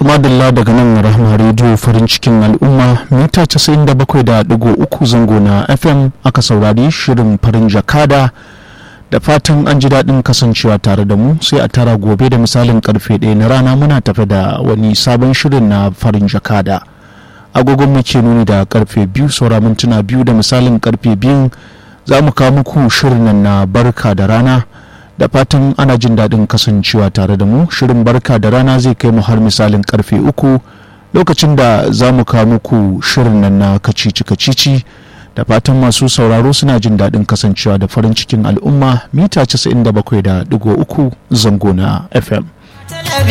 madalla daga nan rahama rediyo farin cikin al'umma mita 97.3 zango na fm aka saurari shirin farin jakada da fatan an ji daɗin kasancewa tare da mu sai a tara gobe da misalin karfe ɗaya na rana muna tafe da wani sabon shirin na farin jakada agogon muke nuni da karfe biyu saura mintuna biyu da misalin karfe biyun za mu kawo muku shirin nan na barka da rana da fatan ana jin daɗin kasancewa tare da mu shirin barka da rana zai kai mu har misalin karfe uku lokacin da za mu kawo muku shirin nan na kacici kacici da fatan masu sauraro suna jin daɗin kasancewa da farin cikin al'umma mita 97.3 zango na fm